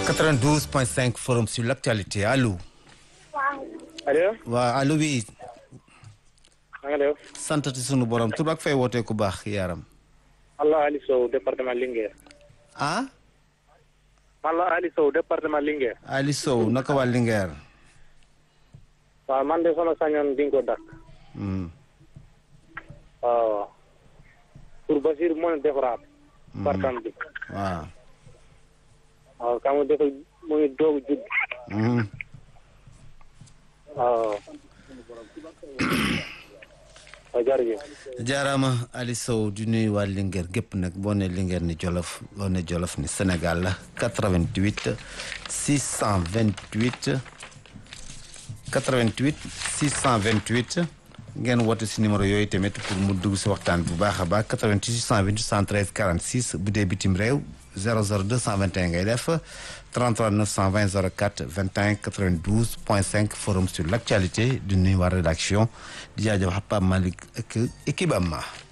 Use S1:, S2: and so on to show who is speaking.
S1: 92.5 forum sur l'actualité allo.
S2: allo.
S1: waa allo bi
S2: na nga def.
S1: santati sunu borom tur ak fay wootee ku baax yaram.
S2: Allah Ali Sow département Linguère.
S1: ah.
S2: Allah Ali Sow département Linguère.
S1: Ali Sow naka waa Linguère.
S2: waaw man de sama sañoon di nga ko dakk.
S1: Hmm.
S2: waaw. pour Basir mën a defaraat. partam bi.
S1: waaw.
S2: waaw ka mu dafa mu ngi doog a judd.
S1: Hmm.
S2: waaw. waaw jërëjëf.
S1: jaaraama Ali Sow di nuyu waa Linguère gépp nag boo ne Linguère ni Jolof boo ne Jolof ni Sénégal la 88 628 88 628 ngeen woote si numéro yooyu tamit pour mu dugg si waxtaan bu baax a baax 88 628 113 46 bu dee bitim réew 00 221 ngay def 33 920 04 21 92 point 5 forum sur l' actualité di nuyu waa rédaction di jaajëf Pape Malick ak équipe am